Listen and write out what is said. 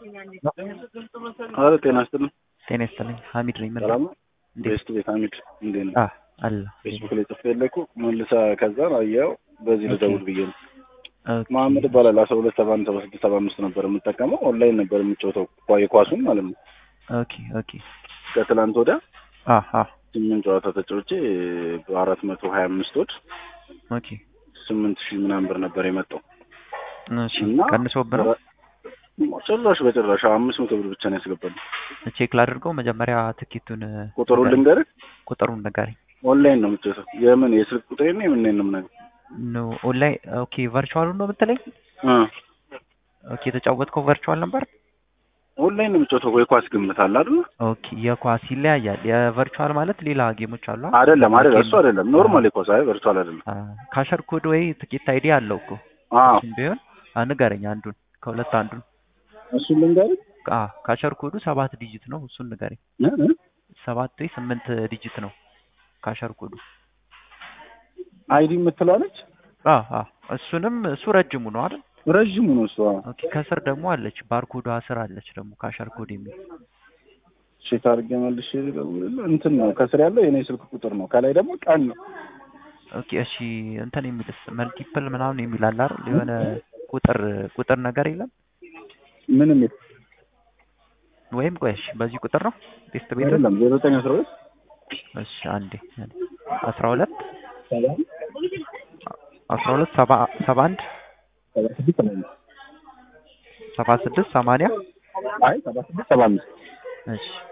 ኧረ ጤና ይስጥልኝ። ጤና ይስጥልኝ። ሀሚድ ነኝ። ምን ሰላም ነው? እንዴት? ቤስት ቤት ሀሚድ እንዴት ነው? አ አለ ፌስቡክ ላይ ጽፌ የለኩ መልሳ ከዛ አየኸው በዚህ ኦኬ። ልደውል ብዬ ነው። ኦኬ። መሀመድ ይባላል አስራ ሁለት ሰባ አንድ ሰባ ስድስት ሰባ አምስት ነበር የምጠቀመው ኦንላይን ነበር የምጫወተው ኳ- የኳሱን ማለት ነው። ኦኬ ኦኬ ከትላንት ወዲያ አ አ ስምንት ጨዋታ ተጫውቼ በአራት መቶ ሀያ አምስት ወድ ኦኬ ስምንት ሺህ ምናምን ብር ነበር የመጣው እሺ እና ቀንሶብህ ነው? ጭራሽ በጭራሽ አምስት መቶ ብር ብቻ ነው ያስገባል። ቼክ ላድርገው መጀመሪያ ትኬቱን ቁጥሩን ልንገርህ ቁጥሩን ንገረኝ። ኦንላይን ነው የምጫወተው የምን የስልክ ቁጥሬ ነው የምን ነው የምነግርህ ኖ ኦንላይን ኦኬ ቨርቹዋሉን ነው የምትለኝ? እ ኦኬ የተጫወትከው ቨርቹዋል ነበር? ኦንላይን ነው የምጫወተው ወይ ኳስ ግምት አለ አይደል? ኦኬ የኳስ ይለያያል። የቨርቹዋል ማለት ሌላ ጌሞች አሉ አይደል? አይደለም አይደለም ጌም- እሱ አይደለም ኖርማል የኳስ አይ ቨርቹዋል አይደለም። አ ካሸር ኮድ ወይ ትኬት አይዲ አለው እኮ አዎ እሱም ቢሆን አ ንገረኝ አንዱን ከሁለት አንዱን እሱን ልንገርህ አ ካሸር ኮዱ ሰባት ዲጂት ነው እሱን ንገረኝ። እ እ ሰባት ወይ ስምንት ዲጂት ነው ካሸር ኮዱ። አይዲ የምትለዋለች አ አ እሱንም እሱ ረጅሙ ነው አይደል? ረዥሙ ነው እሱ። አዎ ኦኬ ከስር ደግሞ አለች ባርኮዷ ስር አለች ደግሞ ካሸር ኮድ የሚል ቼክ አድርጌ መልሼ ልደውልልህ። እንትን ነው ከስር ያለው የኔ ስልክ ቁጥር ነው፣ ከላይ ደግሞ ቀን ነው። ኦኬ እሺ እንትን የሚልስ መልቲፕል ምናምን የሚል አለ አይደል? የሆነ ቁጥር ቁጥር ነገር የለም ምንም የለም ወይም ቆይ እሺ በዚህ ቁጥር ነው ቤስት ቤት አይደለም። ዜሮ ዘጠኝ አስራ ሁለት እሺ አንዴ አስራ ሁለት ሰባ አስራ ሁለት ሰባ ሰባ አንድ ሰባ ስድስት ሰባ አምስት ሰባ ስድስት ሰማንያ አይ ሰባ ስድስት ሰባ አምስት እሺ